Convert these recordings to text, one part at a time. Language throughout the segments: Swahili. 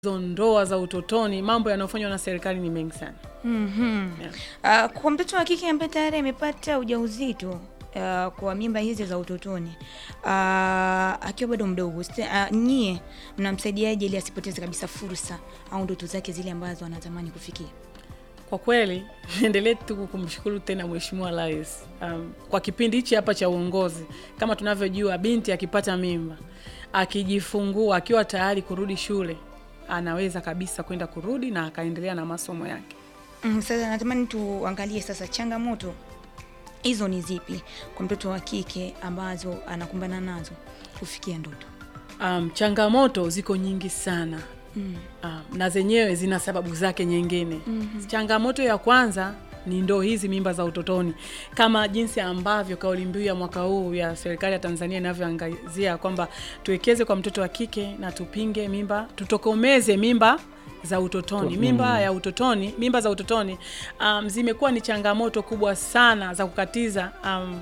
hizo ndoa za utotoni, mambo yanayofanywa na serikali ni mengi sana. Mhm. Yeah. Ah, kwa mtoto wa kike ambaye tayari amepata ujauzito ah, kwa mimba hizi za utotoni ah, akiwa bado mdogo, st- ah, nyie mnamsaidiaje ili asipoteze kabisa fursa au ndoto zake zile ambazo anatamani kufikia? Kwa kweli niendelee tu kumshukuru tena Mheshimiwa Rais um, kwa kipindi hichi hapa cha uongozi. Kama tunavyojua, binti akipata mimba, akijifungua, akiwa tayari kurudi shule, anaweza kabisa kwenda kurudi na akaendelea na masomo yake. Mm, sasa natamani tuangalie sasa changamoto hizo ni zipi kwa mtoto wa kike ambazo anakumbana nazo kufikia ndoto. Um, changamoto ziko nyingi sana Mm. um, na zenyewe zina sababu zake nyingine. Changamoto ya kwanza ni ndo hizi mimba za utotoni, kama jinsi ambavyo kauli mbiu ya mwaka huu ya serikali ya Tanzania inavyoangazia kwamba tuwekeze kwa mtoto wa kike na tupinge mimba, tutokomeze mimba za utotoni. Mimba ya utotoni, mimba za utotoni um, zimekuwa ni changamoto kubwa sana za kukatiza um,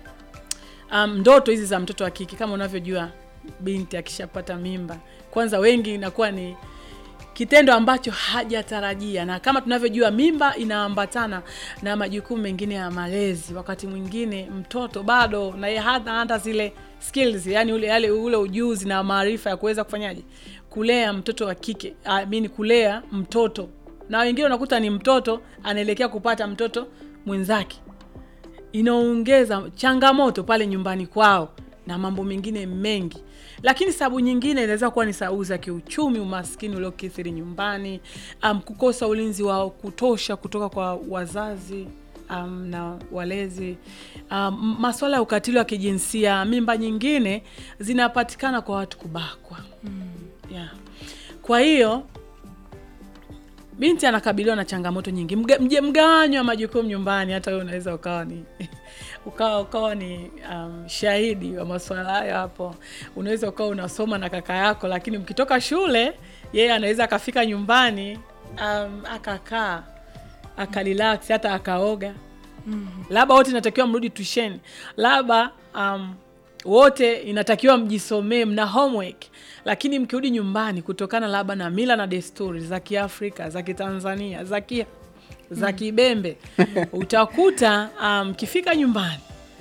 um, ndoto hizi za mtoto wa kike. Kama unavyojua, binti akishapata mimba, kwanza wengi inakuwa ni kitendo ambacho hajatarajia, na kama tunavyojua mimba inaambatana na majukumu mengine ya malezi. Wakati mwingine mtoto bado na yeye hata hata zile skills, yani ule, yale, ule ujuzi na maarifa ya kuweza kufanyaje kulea mtoto wa kike I mean, kulea mtoto, na wengine unakuta ni mtoto anaelekea kupata mtoto mwenzake inaongeza changamoto pale nyumbani kwao na mambo mengine mengi, lakini sababu nyingine inaweza kuwa ni sababu za kiuchumi, umaskini uliokithiri nyumbani, um, kukosa ulinzi wa kutosha kutoka kwa wazazi um, na walezi, um, masuala ya ukatili wa kijinsia. Mimba nyingine zinapatikana kwa watu kubakwa yeah. Kwa hiyo binti anakabiliwa na changamoto nyingi, Mga- mje- mgawanyo wa majukumu nyumbani. Hata wewe unaweza ukawa ni ukawa ukawa ni um, shahidi wa masuala hayo hapo. Unaweza ukawa unasoma na kaka yako, lakini mkitoka shule, yeye anaweza akafika nyumbani um, akakaa akarelax, hata akaoga labda wote inatakiwa mrudi tusheni, labda um, wote inatakiwa mjisomee, mna homework, lakini mkirudi nyumbani, kutokana labda na mila na desturi za Kiafrika, za Kitanzania, za ki za Kibembe, utakuta mkifika um, nyumbani,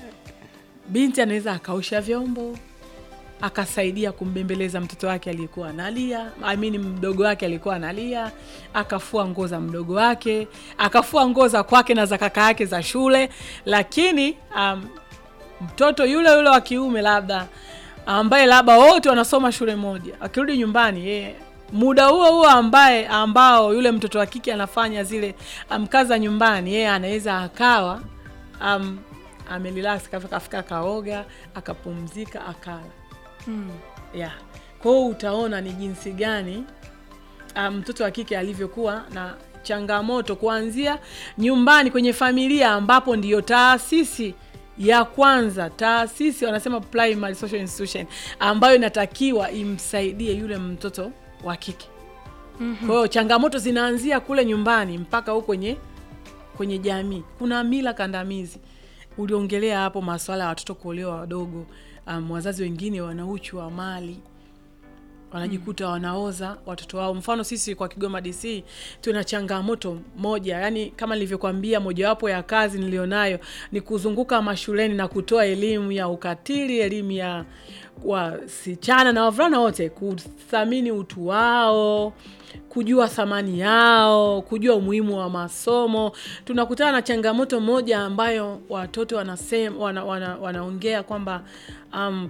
binti anaweza akaosha vyombo akasaidia kumbembeleza mtoto wake aliyekuwa analia, I mean mdogo wake alikuwa analia, akafua nguo za mdogo wake, akafua nguo za kwake na za kaka yake za shule. Lakini um, mtoto yule yule wa kiume labda ambaye labda wote wanasoma shule moja, akirudi nyumbani yeye muda huo huo ambaye ambao yule mtoto wa kike anafanya zile um, kazi za nyumbani, yeye anaweza akawa um, amerelax, kafika kaoga, akapumzika, akala Mm. yeah. Kwa hiyo utaona ni jinsi gani ah, mtoto wa kike alivyokuwa na changamoto kuanzia nyumbani kwenye familia, ambapo ndiyo taasisi ya kwanza, taasisi wanasema primary social institution, ambayo inatakiwa imsaidie yule mtoto wa kike. Kwa hiyo changamoto zinaanzia kule nyumbani mpaka huko kwenye kwenye jamii. Kuna mila kandamizi, uliongelea hapo masuala ya watoto kuolewa wadogo. Um, wazazi wengine wana uchu wa mali wanajikuta wanaoza watoto wao. Mfano sisi kwa Kigoma DC tuna changamoto moja, yani kama nilivyokuambia, mojawapo ya kazi nilionayo ni kuzunguka mashuleni na kutoa elimu ya ukatili, elimu ya wasichana na wavulana wote, kuthamini utu wao, kujua thamani yao, kujua umuhimu wa masomo. Tunakutana na changamoto moja ambayo watoto wanasema, wana, wana, wanaongea kwamba um,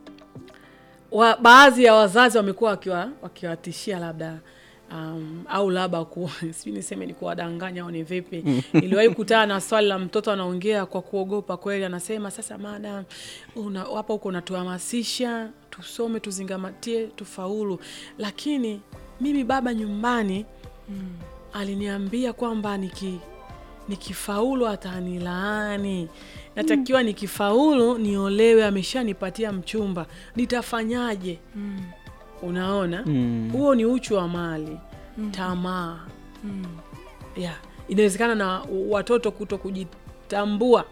wa, baadhi ya wazazi wamekuwa wakiwa wakiwatishia labda um, au labda ku, sijui niseme ni kuwadanganya au ni vipi. Niliwahi kukutana na swali la mtoto anaongea kwa kuogopa kweli, anasema sasa, madam, una, hapa huko unatuhamasisha tusome, tuzingamatie, tufaulu, lakini mimi baba nyumbani aliniambia kwamba niki nikifaulu atanilaani, natakiwa nikifaulu niolewe, ameshanipatia mchumba, nitafanyaje? Unaona, huo ni uchu wa mali, tamaa yeah. Inawezekana na watoto kuto kujitambua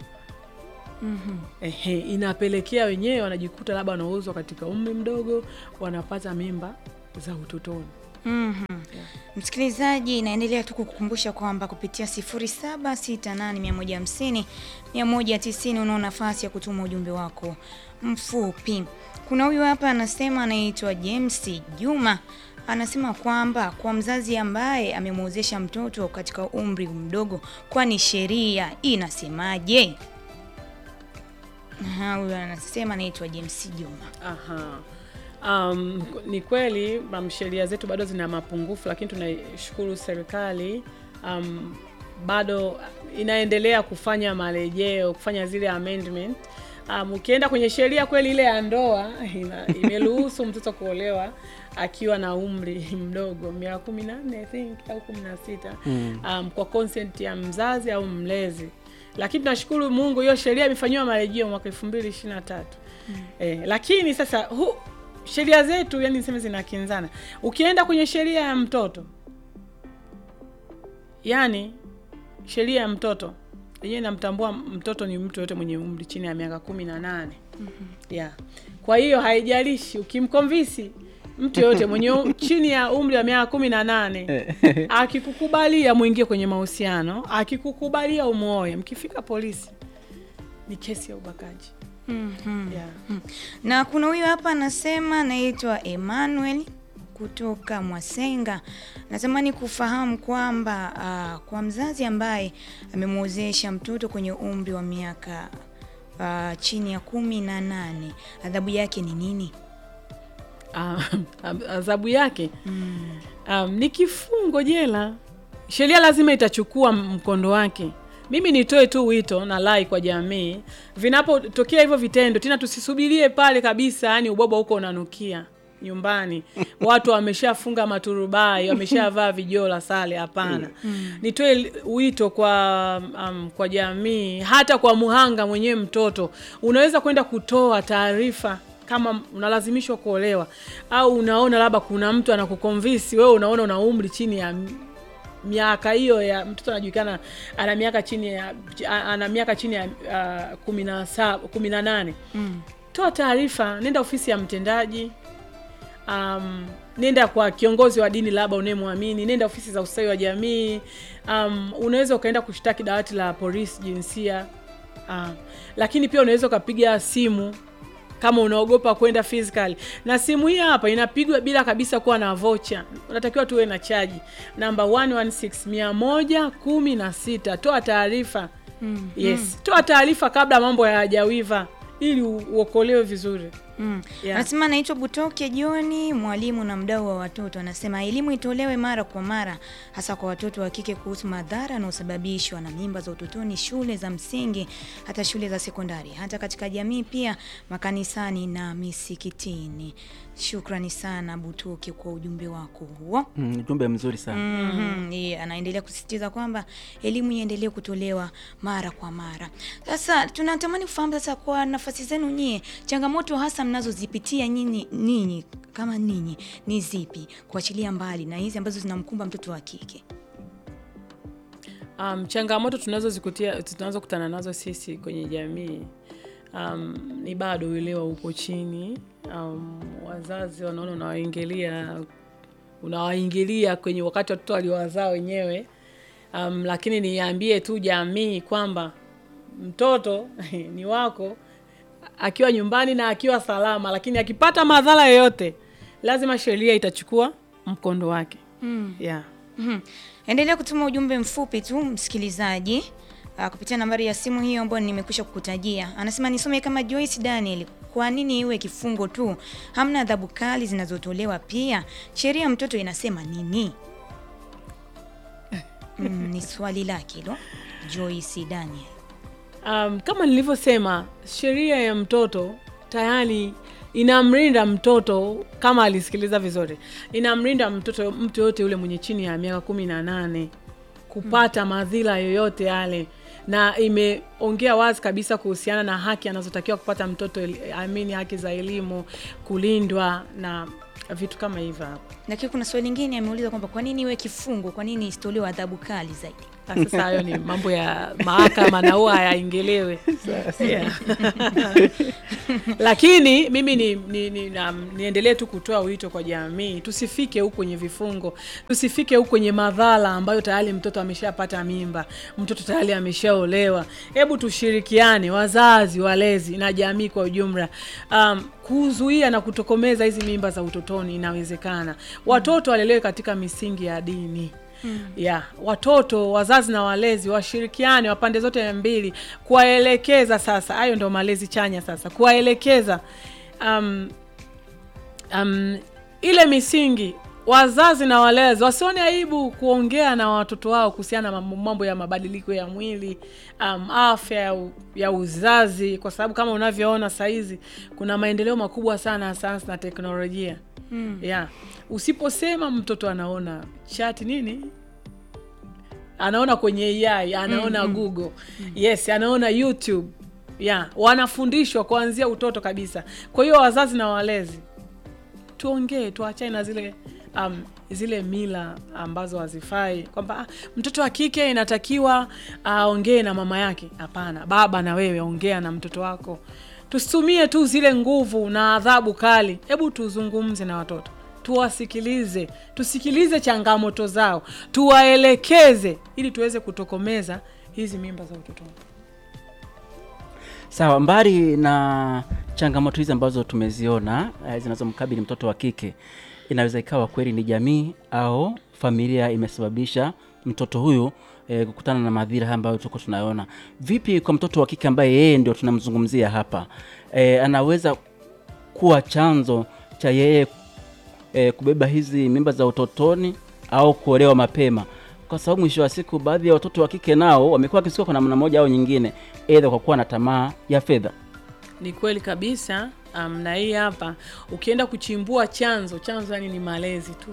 Ehe, inapelekea wenyewe wanajikuta labda wanauzwa katika umri mdogo, wanapata mimba za utotoni. Mhm. Msikilizaji, naendelea tu kukukumbusha kwamba kupitia 0768150150 190 unao nafasi ya kutuma ujumbe wako mfupi. Kuna huyu hapa anasema, anaitwa James Juma, anasema kwamba kwa mzazi ambaye amemwozesha mtoto katika umri mdogo, kwani sheria inasemaje? Aha, huyu anasema anaitwa James Juma. Aha. Um, ni kweli um, sheria zetu bado zina mapungufu, lakini tunaishukuru serikali um, bado inaendelea kufanya marejeo, kufanya zile amendment. Um, ukienda kwenye sheria kweli ile ya ndoa ina- imeruhusu mtoto kuolewa akiwa na umri mdogo miaka kumi na nne I think au kumi na sita um, kwa consent ya mzazi au mlezi, lakini tunashukuru Mungu hiyo sheria imefanyiwa marejeo mwaka elfu mbili ishirini na tatu. Eh, lakini sasa hu, sheria zetu yani niseme zinakinzana. Ukienda kwenye sheria ya mtoto, yani sheria ya mtoto yenyewe inamtambua mtoto ni mtu yote mwenye umri chini ya miaka kumi na nane. Yeah. Kwa hiyo haijalishi ukimkomvisi mtu yoyote mwenye u- chini ya umri wa miaka kumi na nane akikukubalia muingie kwenye mahusiano, akikukubalia umuoe, mkifika polisi ni kesi ya ubakaji. Mhm. Yeah. Na kuna huyu hapa anasema anaitwa Emmanuel kutoka Mwasenga. Natamani kufahamu kwamba ah, kwa mzazi ambaye amemwozesha mtoto kwenye umri wa miaka ah, chini ya kumi na nane adhabu yake ni nini? Ah, adhabu yake um, ni kifungo jela. Sheria lazima itachukua mkondo wake. Mimi nitoe tu wito na lai kwa jamii, vinapotokea hivyo vitendo tena, tusisubirie pale kabisa, yani ubwabwa huko unanukia nyumbani, watu wameshafunga maturubai, wameshavaa vijola sale. Hapana, nitoe wito kwa um, kwa jamii, hata kwa muhanga mwenyewe. Mtoto unaweza kwenda kutoa taarifa kama unalazimishwa kuolewa au unaona labda kuna mtu anakukonvinsi wewe, unaona una umri chini ya m- miaka hiyo ya mtoto anajulikana ana miaka chini ya ana miaka chini ya uh, kumi na saba kumi na nane toa taarifa, nenda ofisi ya mtendaji um, nenda kwa kiongozi wa dini labda unayemwamini, nenda ofisi za ustawi wa jamii um, unaweza ukaenda kushtaki dawati la polisi jinsia uh, lakini pia unaweza ukapiga simu kama unaogopa kwenda physical na simu hii hapa inapigwa bila kabisa kuwa na vocha. Unatakiwa tuwe na chaji namba 116 116. Toa taarifa yes, toa taarifa kabla mambo hayajawiva ili u- uokolewe vizuri. Mm. Yeah. Anasema anaitwa Butoke Joni, mwalimu na mdau wa watoto. Anasema elimu itolewe mara kwa mara, hasa kwa watoto wa kike kuhusu madhara yanayosababishwa na mimba za utotoni, shule za msingi, hata shule za sekondari, hata katika jamii, pia makanisani na misikitini. Shukrani sana Butoke kwa ujumbe wako huo. Mm, ujumbe mzuri sana. Mhm, yeah, anaendelea kusisitiza kwamba elimu iendelee kutolewa mara kwa mara. Sasa tunatamani kufahamu sasa, kwa nafasi zenu nyie, changamoto hasa mnazozipitia nyinyi ninyi kama ninyi ni zipi, kuachilia mbali na hizi ambazo zinamkumba mtoto wa kike? Um, changamoto tunazozikutia tunazokutana nazo sisi kwenye jamii um, ni bado uelewa upo chini. Um, wazazi wanaona unawaingilia unawaingilia kwenye wakati watoto waliowazaa wenyewe. Um, lakini niambie tu jamii kwamba mtoto ni wako akiwa nyumbani na akiwa salama, lakini akipata madhara yoyote lazima sheria itachukua mkondo wake. Mm. Yeah. Mhm. Endelea kutuma ujumbe mfupi tu msikilizaji, ah, kupitia nambari ya simu hiyo ambayo nimekwisha kukutajia. Anasema nisome kama Joyce Daniel, kwa nini iwe kifungo tu? Hamna adhabu kali zinazotolewa? Pia sheria ya mtoto inasema nini? Mm, ni swali lake hilo Joyce Daniel. Um, kama nilivyosema, sheria ya mtoto tayari inamlinda mtoto, kama alisikiliza vizuri, inamlinda mtoto, mtu yoyote yule mwenye chini ya miaka kumi na nane kupata madhila yoyote yale, na imeongea wazi kabisa kuhusiana na haki anazotakiwa kupata mtoto, eli- amini haki za elimu, kulindwa na vitu kama hivyo hapo. Lakini kuna swali lingine ameuliza kwamba kwa nini iwe kifungo, kwa nini isitolewe adhabu kali zaidi? Ah, Sasa hayo ni mambo ya mahakama na huwa hayaingelewe yeah. Lakini mimi ni, ni, ni, na, niendelee tu kutoa wito kwa jamii, tusifike huku kwenye vifungo, tusifike huku kwenye madhara ambayo tayari mtoto ameshapata mimba, mtoto tayari ameshaolewa. Hebu tushirikiane, wazazi, walezi na jamii kwa ujumla, um, kuzuia na kutokomeza hizi mimba za utotoni. Inawezekana watoto walelewe katika misingi ya dini ya watoto, wazazi na walezi washirikiane wa pande zote mbili, kuwaelekeza. Sasa hayo ndo malezi chanya, sasa kuwaelekeza um, um, ile misingi wazazi na walezi wasione aibu kuongea na watoto wao kuhusiana na mambo- mambo ya mabadiliko ya mwili um, afya ya, u- ya uzazi, kwa sababu kama unavyoona sahizi kuna maendeleo makubwa sana ya sayansi na teknolojia mm. yeah. Usiposema mtoto anaona chati nini anaona kwenye AI anaona Google yes, anaona YouTube yeah. Wanafundishwa kuanzia utoto kabisa. Kwa hiyo wazazi na walezi tuongee, tuachane na zile um, zile mila ambazo hazifai, kwamba ah, mtoto wa kike inatakiwa aongee na mama yake. Hapana, baba na wewe ongea na mtoto wako. Tusitumie tu zile nguvu na adhabu kali. Hebu tuzungumze na watoto, tuwasikilize, tusikilize changamoto zao, tuwaelekeze ili tuweze kutokomeza hizi mimba za utotoni. Sawa, mbali na changamoto hizi ambazo tumeziona eh, zinazomkabili mtoto wa kike, inaweza ikawa kweli ni jamii au familia imesababisha mtoto huyu eh, kukutana na madhira haya ambayo tuko tunayoona. Vipi kwa mtoto wa kike ambaye yeye ndio tunamzungumzia hapa, eh, anaweza kuwa chanzo cha yeye eh, kubeba hizi mimba za utotoni au kuolewa mapema, kwa sababu mwisho wa siku baadhi ya watoto wa kike nao wamekuwa wakisikia kwa namna moja au nyingine, aidha kwa kuwa na tamaa ya fedha. Ni kweli kabisa. Um, na hii hapa ukienda kuchimbua chanzo, chanzo yani ni malezi tu.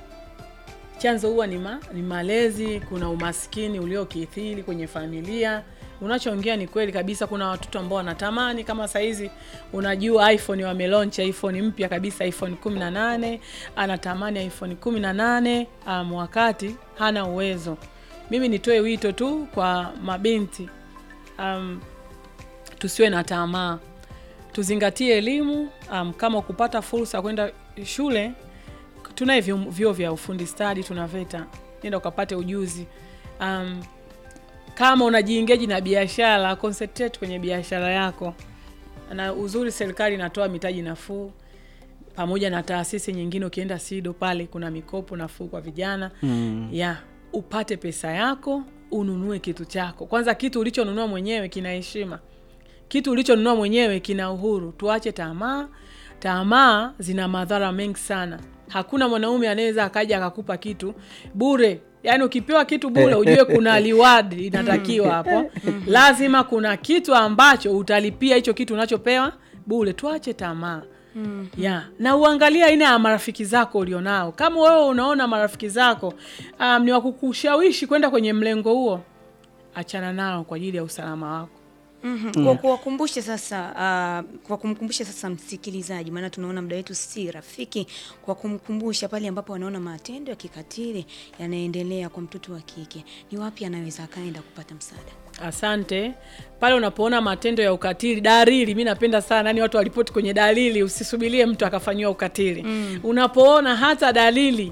Chanzo huwa ni, ma, ni malezi. Kuna umaskini uliokithiri kwenye familia. Unachoongea ni kweli kabisa. Kuna watoto ambao wanatamani kama saizi, unajua iPhone wamelaunch iPhone mpya kabisa, iPhone 18 anatamani iPhone 18 um, wakati hana uwezo. Mimi nitoe wito tu kwa mabinti um, tusiwe na tamaa, tuzingatie elimu. Um, kama kupata fursa kwenda shule, tunaye vyuo vyuo vya ufundi stadi, tuna VETA, nenda ukapate ujuzi. Um, kama unajiingeji na biashara, concentrate kwenye biashara yako, na uzuri serikali inatoa mitaji nafuu pamoja na taasisi nyingine. Ukienda SIDO pale kuna mikopo nafuu kwa vijana Mm. ya upate pesa yako ununue kitu chako. Kwanza kitu ulichonunua mwenyewe kina heshima, kitu ulichonunua mwenyewe kina uhuru. Tuache tamaa. Tamaa zina madhara mengi sana. Hakuna mwanaume anaweza akaja akakupa kitu bure. Yaani ukipewa kitu bure, ujue kuna reward inatakiwa hapo. Lazima kuna kitu ambacho utalipia hicho kitu unachopewa bure. Tuache tamaa ya na uangalie aina ya marafiki zako ulionao. Kama wewe unaona marafiki zako um, ni wakukushawishi kwenda kwenye mlengo huo, achana nao kwa ajili ya usalama wako. Mhm. Kwa kuwakumbusha sasa, uh, kwa kumkumbusha sasa msikilizaji, maana tunaona muda wetu si rafiki, kwa kumkumbusha pale ambapo wanaona matendo ya kikatili yanaendelea kwa mtoto wa kike, ni wapi anaweza akaenda kupata msaada? Asante. Pale unapoona matendo ya ukatili, dalili, mi napenda sana yani watu walipoti kwenye dalili, usisubirie mtu akafanyiwa ukatili. Unapoona hata dalili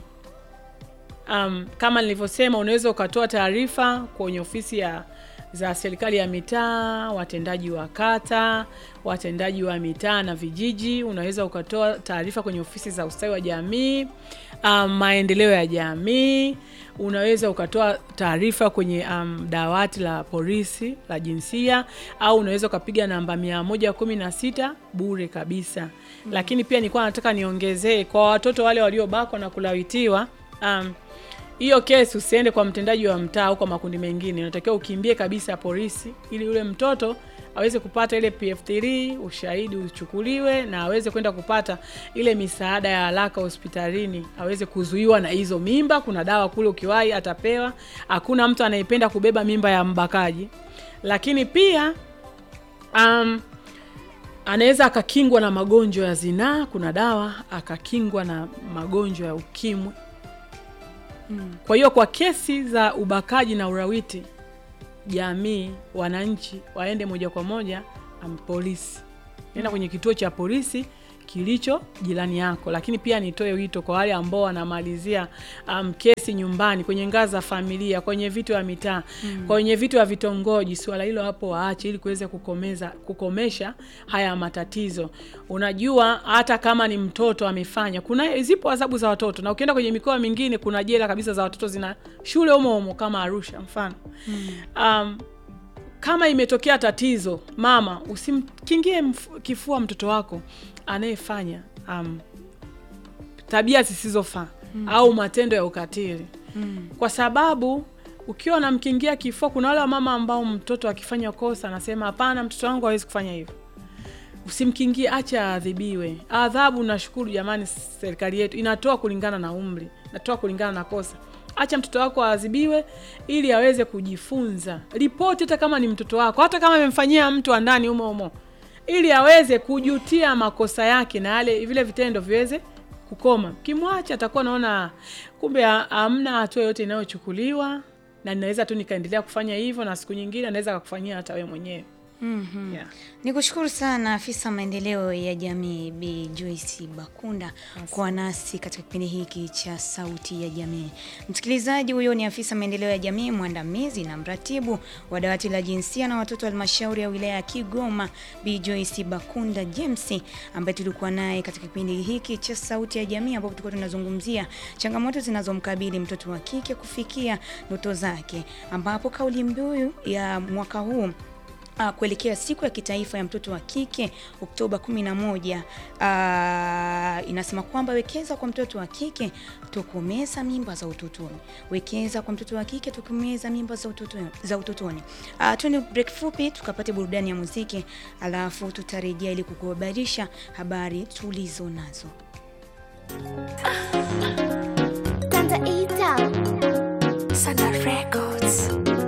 um, kama nilivyosema, unaweza ukatoa taarifa kwenye ofisi ya za serikali ya mitaa, watendaji wa kata, watendaji wa mitaa na vijiji. Unaweza ukatoa taarifa kwenye ofisi za ustawi wa jamii, um, maendeleo ya jamii. Unaweza ukatoa taarifa kwenye um, dawati la polisi la jinsia, au unaweza ukapiga namba mia moja kumi na sita bure kabisa. Lakini pia nilikuwa nataka niongezee kwa watoto wale waliobakwa na kulawitiwa um, hiyo kesi usiende kwa mtendaji wa mtaa au kwa makundi mengine, unatakiwa ukimbie kabisa polisi, ili yule mtoto aweze kupata ile PF3, ushahidi uchukuliwe na aweze kwenda kupata ile misaada ya haraka hospitalini, aweze kuzuiwa na hizo mimba. Kuna dawa kule ukiwahi atapewa. Hakuna mtu anayependa kubeba mimba ya mbakaji, lakini pia um, anaweza akakingwa na magonjwa ya zinaa. Kuna dawa akakingwa na magonjwa ya ukimwi Kwa hiyo kwa kesi za ubakaji na urawiti, jamii, wananchi waende moja kwa moja um, polisi, nenda kwenye kituo cha polisi kilicho jirani yako. Lakini pia nitoe wito kwa wale ambao wanamalizia um, kesi nyumbani, kwenye ngazi za familia, kwenye vitu vya mitaa, kwenye vitu vya vitongoji, swala hilo hapo waache, ili kuweza kukomeza kukomesha haya matatizo. Unajua, hata kama ni mtoto amefanya, kuna zipo adhabu za watoto, na ukienda kwenye mikoa mingine kuna jela kabisa za watoto, zina shule humo humo kama Arusha mfano um, kama imetokea tatizo, mama, usimkingie mf- kifua mtoto wako anayefanya um, tabia zisizofaa au matendo ya ukatili kwa sababu ukiwa unamkingia kifua, kuna wale wamama ambao mtoto akifanya kosa anasema hapana, mtoto wangu hawezi kufanya hivyo. Usimkingie, acha aadhibiwe. Adhabu nashukuru jamani, serikali yetu inatoa kulingana na umri, inatoa kulingana na kosa. Acha mtoto wako aadhibiwe ili aweze kujifunza. Ripoti hata kama ni mtoto wako, hata kama amemfanyia mtu wa ndani humo humo, ili aweze kujutia makosa yake na yale vile vitendo viweze kukoma. Kimwacha atakuwa naona kumbe ha- hamna hatua yote inayochukuliwa na ninaweza tu nikaendelea kufanya hivyo, na siku nyingine anaweza akakufanyia hata wewe mwenyewe. Mhm. Yeah. Nikushukuru sana afisa maendeleo ya jamii Bi Joyce Bakunda kwa nasi katika kipindi hiki cha Sauti ya Jamii. Msikilizaji, huyo ni afisa maendeleo ya jamii mwandamizi na mratibu wa dawati la jinsia na watoto halmashauri ya wilaya ya Kigoma, Bi Joyce Bakunda James, ambaye tulikuwa naye katika kipindi hiki cha Sauti ya Jamii, ambapo tulikuwa tunazungumzia changamoto zinazomkabili mtoto wa kike kufikia ndoto zake, ambapo kauli mbiu ya mwaka huu Uh, kuelekea siku ya kitaifa ya mtoto wa kike Oktoba 11, uh, inasema kwamba wekeza kwa mtoto wa kike tokomeza mimba za utotoni. Wekeza kwa mtoto wa kike tokomeza mimba za utotoni, za utotoni. Uh, tuende break fupi tukapate burudani ya muziki, alafu tutarejea ili kukuhabarisha habari tulizo nazo. Tanza Ita Sana Records